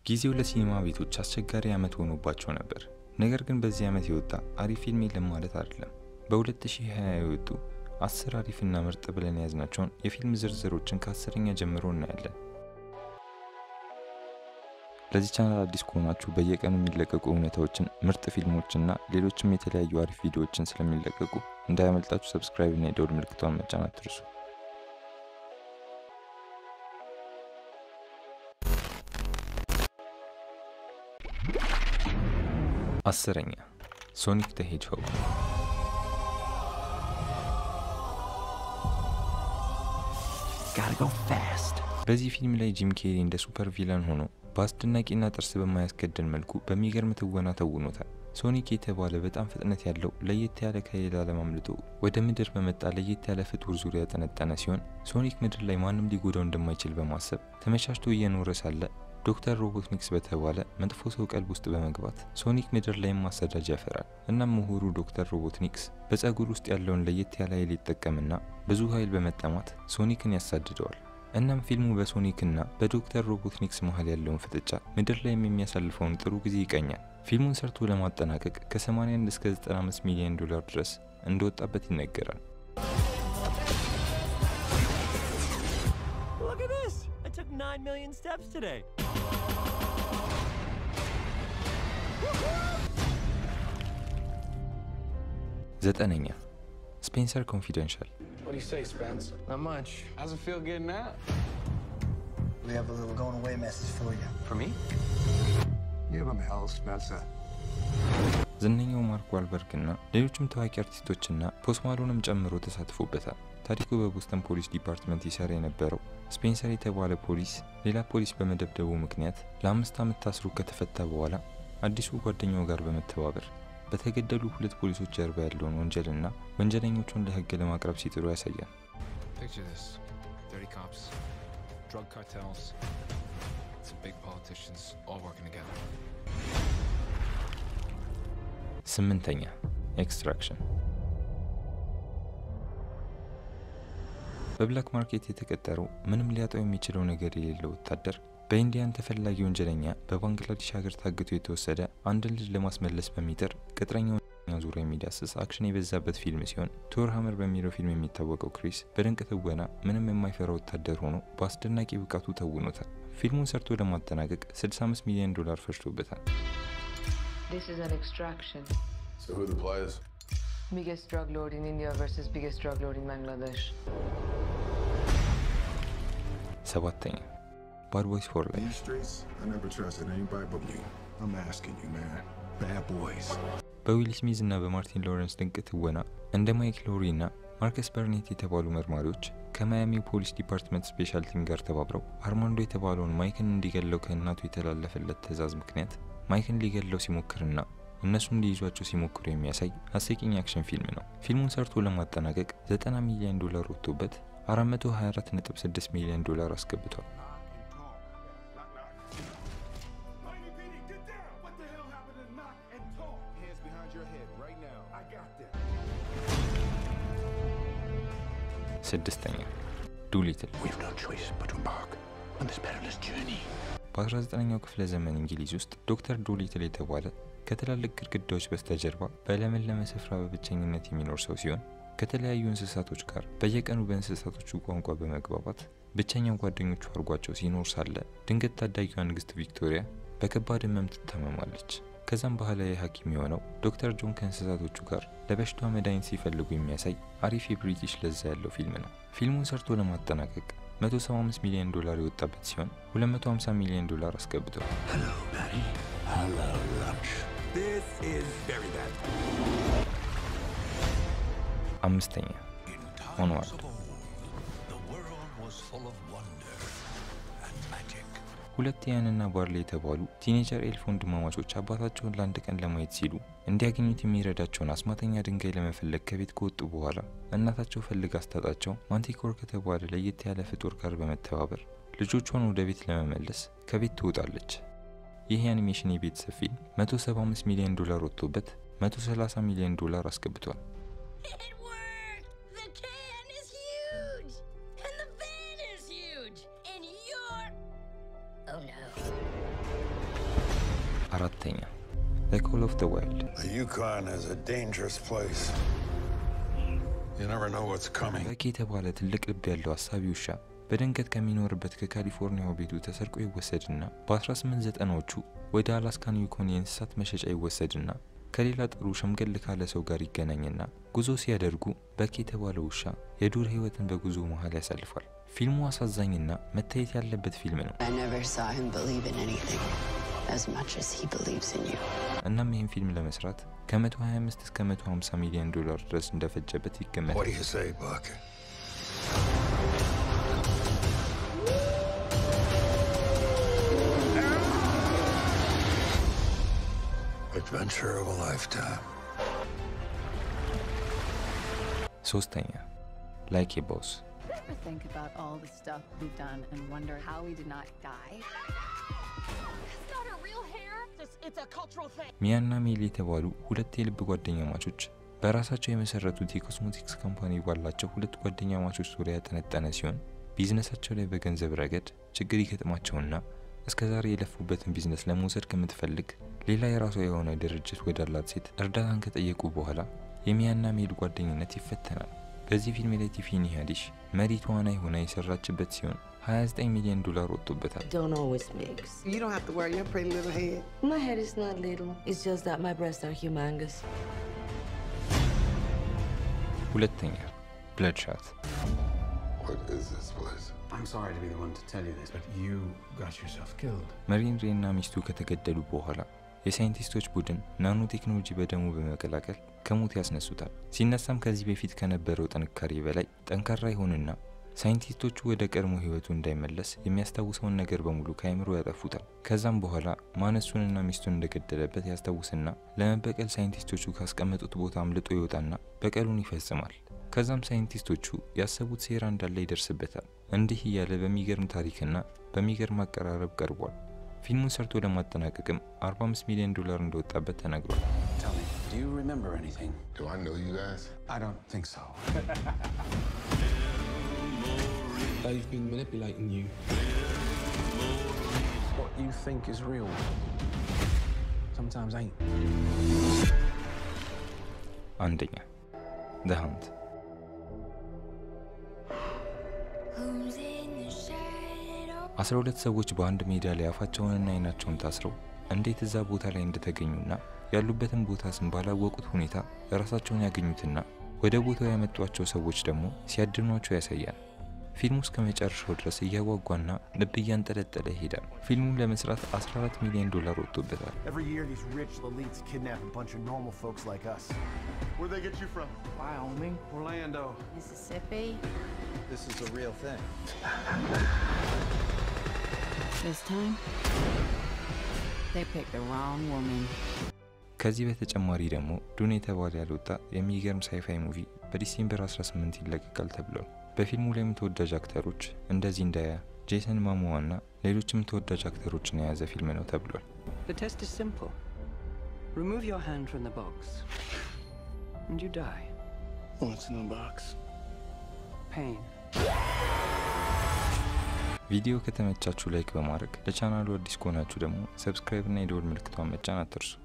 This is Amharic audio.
ጊዜው ለሲኒማ ቤቶች አስቸጋሪ ዓመት ሆኖባቸው ነበር። ነገር ግን በዚህ ዓመት የወጣ አሪፍ ፊልም የለም ማለት አይደለም። በ2020 የወጡ አስር አሪፍና ምርጥ ብለን የያዝናቸውን የፊልም ዝርዝሮችን ከአስረኛ ጀምሮ እናያለን። ለዚህ ቻናል አዲስ ከሆናችሁ በየቀኑ የሚለቀቁ እውነታዎችን፣ ምርጥ ፊልሞችና ሌሎችም የተለያዩ አሪፍ ቪዲዮዎችን ስለሚለቀቁ እንዳያመልጣችሁ ሰብስክራይብ እና የደውል ምልክቷን መጫን አትርሱ። አስረኛ ሶኒክ ዘ ሄጅሆግ Gotta go fast. በዚህ ፊልም ላይ ጂም ኬሪ እንደ ሱፐር ቪላን ሆኖ በአስደናቂና ጥርስ በማያስገድን መልኩ በሚገርም ትወና ተውኖታል። ሶኒክ የተባለ በጣም ፍጥነት ያለው ለየት ያለ ከሌላ ዓለም አምልጦ ወደ ምድር በመጣ ለየት ያለ ፍጡር ዙሪያ ያጠነጠነ ሲሆን ሶኒክ ምድር ላይ ማንም ሊጎዳው እንደማይችል በማሰብ ተመቻችቶ እየኖረ ሳለ ዶክተር ሮቦትኒክስ በተባለ መጥፎ ሰው ቀልብ ውስጥ በመግባት ሶኒክ ምድር ላይም ማሰዳጅ ያፈራል። እናም ምሁሩ ዶክተር ሮቦትኒክስ በፀጉር ውስጥ ያለውን ለየት ያለ ኃይል ይጠቀምና ብዙ ኃይል በመጠማት ሶኒክን ያሳድደዋል። እናም ፊልሙ በሶኒክና በዶክተር ሮቦትኒክስ መሀል ያለውን ፍጥጫ ምድር ላይም የሚያሳልፈውን ጥሩ ጊዜ ይቀኛል። ፊልሙን ሰርቶ ለማጠናቀቅ ከ81 እስከ 95 ሚሊዮን ዶላር ድረስ እንደወጣበት ይነገራል። Look at this! I took 9 million steps today. ዘጠነኛ ስፔንሰር ኮንፊደንሻል What do you say, Spence? Not much. How's it feel getting out? We have a little going away message for you. For me? Give him hell, Spencer. ዝነኛው ማርክ ዋልበርግ እና ሌሎችም ታዋቂ አርቲስቶችና ፖስት ማሎንም ጨምሮ ተሳትፎበታል። ታሪኩ በቦስተን ፖሊስ ዲፓርትመንት ይሰራ የነበረው ስፔንሰር የተባለ ፖሊስ ሌላ ፖሊስ በመደብደቡ ምክንያት ለአምስት ዓመት ታስሮ ከተፈታ በኋላ አዲሱ ጓደኛው ጋር በመተባበር በተገደሉ ሁለት ፖሊሶች ጀርባ ያለውን ወንጀልና ወንጀለኞቹን ለሕግ ለማቅረብ ሲጥሩ ያሳያል። Picture this dirty cops, drug cartels, some big politicians all working together. ስምንተኛ ኤክስትራክሽን በብላክ ማርኬት የተቀጠረው ምንም ሊያጣው የሚችለው ነገር የሌለው ወታደር በኢንዲያን ተፈላጊ ወንጀለኛ በባንግላዴሽ ሀገር ታግቶ የተወሰደ አንድን ልጅ ለማስመለስ በሚጥር ቅጥረኛውን ዙሪያ የሚዳስስ አክሽን የበዛበት ፊልም ሲሆን ቶር ሀመር በሚለው ፊልም የሚታወቀው ክሪስ በድንቅ ትወና ምንም የማይፈራ ወታደር ሆኖ በአስደናቂ ብቃቱ ተውኖታል። ፊልሙን ሰርቶ ለማጠናቀቅ 65 ሚሊዮን ዶላር ፈጅቶበታል። This is an extraction. So who are the players? Biggest drug lord in India versus biggest drug lord in Bangladesh. ሰባተኛ ባድ ቦይስ ፎር ላይፍ These streets, I never trusted anybody but you. I'm asking you, man. Bad boys. በዊል ስሚዝ እና በማርቲን ሎረንስ ድንቅ ትወና እንደ ማይክ ሎሪ እና ማርከስ በርኔት የተባሉ መርማሪዎች ከማያሚ ፖሊስ ዲፓርትመንት ስፔሻል ቲም ጋር ተባብረው አርማንዶ የተባለውን ማይክን እንዲገለው ከእናቱ የተላለፈለት ትዕዛዝ ምክንያት ማይክን ሊገለው ሲሞክርና እነሱም ሊይዟቸው ሲሞክሩ የሚያሳይ አስቂኝ አክሽን ፊልም ነው። ፊልሙን ሰርቶ ለማጠናቀቅ 90 ሚሊዮን ዶላር ወጥቶበት 424.6 ሚሊዮን ዶላር አስገብቷል። Hands behind your head right now. I got that. ስድስተኛ ዱሊትል We've no choice but to embark on this perilous journey. በ19ኛው ክፍለ ዘመን እንግሊዝ ውስጥ ዶክተር ዶሊትል የተባለ ከትላልቅ ግድግዳዎች በስተጀርባ በለመለመ ስፍራ በብቸኝነት የሚኖር ሰው ሲሆን ከተለያዩ እንስሳቶች ጋር በየቀኑ በእንስሳቶቹ ቋንቋ በመግባባት ብቸኛው ጓደኞቹ አድርጓቸው ሲኖር ሳለ ድንገት ታዳጊዋ ንግስት ቪክቶሪያ በከባድ ህመም ትታመማለች። ከዛም ባህላዊ ሐኪም የሆነው ዶክተር ጆን ከእንስሳቶቹ ጋር ለበሽታዋ መድኃኒት ሲፈልጉ የሚያሳይ አሪፍ የብሪቲሽ ለዛ ያለው ፊልም ነው። ፊልሙን ሰርቶ ለማጠናቀቅ 175 ሚሊዮን ዶላር የወጣበት ሲሆን 250 ሚሊዮን ዶላር አስገብቷል። Hello, Patty. Hello, lunch. This is very bad. አምስተኛ ኦንዋርድ The world was full of wonder and magic. ሁለት ያንና ባርሌ የተባሉ ቲኔጀር ኤልፍ ወንድማማቾች አባታቸውን ለአንድ ቀን ለማየት ሲሉ እንዲያገኙት የሚረዳቸውን አስማተኛ ድንጋይ ለመፈለግ ከቤት ከወጡ በኋላ እናታቸው ፈልግ አስታጣቸው ማንቲኮር ከተባለ ለየት ያለ ፍጡር ጋር በመተባበር ልጆቿን ወደ ቤት ለመመለስ ከቤት ትወጣለች። ይህ የአኒሜሽን የቤተሰብ ፊልም 175 ሚሊዮን ዶላር ወጥቶበት 130 ሚሊዮን ዶላር አስገብቷል። It worked! The can is huge! And the van is huge! And you're. Oh no. አራተኛ ዘ ኮል ኦፍ ዘ ዋይልድ The Yukon is a dangerous place. You never know what's coming. በቂ የተባለ ትልቅ ልብ ያለው አሳቢ ውሻ በድንገት ከሚኖርበት ከካሊፎርኒያው ቤቱ ተሰርቆ ይወሰድና በ1890ዎቹ ወደ አላስካን ዩኮን የእንስሳት መሸጫ ይወሰድና ከሌላ ጥሩ ሸምገል ካለ ሰው ጋር ይገናኝና ጉዞ ሲያደርጉ በቂ የተባለ ውሻ የዱር ህይወትን በጉዞ መሀል ያሳልፋል። ፊልሙ አሳዛኝና መታየት ያለበት ፊልም ነው። I never saw him believe in anything as much as he believes in you. እናም ይህን ፊልም ለመስራት ከ125 እስከ 150 ሚሊዮን ዶላር ድረስ እንደፈጀበት What ይገመታል። do you say, Buck? Adventure of a lifetime. ሶስተኛ ላይክ ኤ ቦስ Ever think about all the stuff we've done and wonder how we did not die? It's not a real hair. It's, it's a cultural thing. ሚያና ሜሊ የተባሉ ሁለት የልብ ጓደኛ ማቾች በራሳቸው የመሰረቱት የኮስሞቲክስ ካምፓኒ ባላቸው ሁለት ጓደኛ ማቾች ዙሪያ ያጠነጠነ ሲሆን ቢዝነሳቸው ላይ በገንዘብ ረገድ ችግር ይገጥማቸውና እስከ ዛሬ የለፉበትን ቢዝነስ ለመውሰድ ከምትፈልግ ሌላ የራሷ የሆነ ድርጅት ወዳላት ሴት እርዳታን ከጠየቁ በኋላ የሚያና ሜል ጓደኝነት ይፈተናል። በዚህ ፊልም ላይ ቲፋኒ ሃዲሽ መሪ ተዋናይ ሆና የሰራችበት ሲሆን 29 ሚሊዮን ዶላር ወጥቶበታል። Don't always mix. You don't have to worry your pretty little head. My head is not little. It's just that my breasts are humongous. ሁለተኛ ብለድሻት What is this place? I'm sorry to be the one to tell you this, but you got yourself killed. መሪን ሬ እና ሚስቱ ከተገደሉ በኋላ የሳይንቲስቶች ቡድን ናኖ ቴክኖሎጂ በደሙ በመቀላቀል ከሞት ያስነሱታል። ሲነሳም ከዚህ በፊት ከነበረው ጥንካሬ በላይ ጠንካራ ይሆንና ሳይንቲስቶቹ ወደ ቀድሞ ህይወቱ እንዳይመለስ የሚያስታውሰውን ነገር በሙሉ ከአይምሮ ያጠፉታል። ከዛም በኋላ ማነሱንና ሚስቱን እንደገደለበት ያስታውስና ለመበቀል ሳይንቲስቶቹ ካስቀመጡት ቦታ አምልጦ ይወጣና በቀሉን ይፈጽማል። ከዛም ሳይንቲስቶቹ ያሰቡት ሴራ እንዳለ ይደርስበታል። እንዲህ እያለ በሚገርም ታሪክና በሚገርም አቀራረብ ቀርቧል። ፊልሙን ሰርቶ ለማጠናቀቅም 45 ሚሊዮን ዶላር እንደወጣበት ተነግሯል። Tell me, do you remember anything? Do I know you guys? I don't think so. They've been manipulating you. What you think is real sometimes ain't. አንደኛ ዘ ሃንት Who's in the shadow? 12 ሰዎች በአንድ ሜዳ ላይ አፋቸውንና አይናቸውን ታስረው እንዴት እዛ ቦታ ላይ እንደተገኙና ያሉበትን ቦታ ስም ባላወቁት ሁኔታ ራሳቸውን ያገኙትና ወደ ቦታው ያመጧቸው ሰዎች ደግሞ ሲያድኗቸው ያሳያል። ፊልሙ እስከ መጨረሻው ድረስ እያጓጓና ልብ እያንጠለጠለ ይሄዳል። ፊልሙን ለመስራት 14 ሚሊዮን ዶላር ወጥቶበታል። Every year, these rich elites kidnap a bunch of normal folks like us. Where'd they get you from? Wyoming. Orlando. Mississippi. This is a real thing. This time, they picked the wrong woman. ከዚህ በተጨማሪ ደግሞ ዱን የተባለ ያልወጣ የሚገርም ሳይፋይ ሙቪ በዲሴምበር 18 ይለቀቃል ተብሏል። በፊልሙ ላይም ተወዳጅ አክተሮች እንደ ዚንዳያ፣ ጄሰን ማሞዋ እና ሌሎችም ተወዳጅ አክተሮችን የያዘ ፊልም ነው ተብሏል። The test is simple. Remove your hand from the box, and you die. What's in the box? Pain. ቪዲዮ ከተመቻችሁ ላይክ በማድረግ ለቻናሉ አዲስ ከሆናችሁ ደግሞ ሰብስክራይብ እና የደወል ምልክቷን መጫን አትርሱ።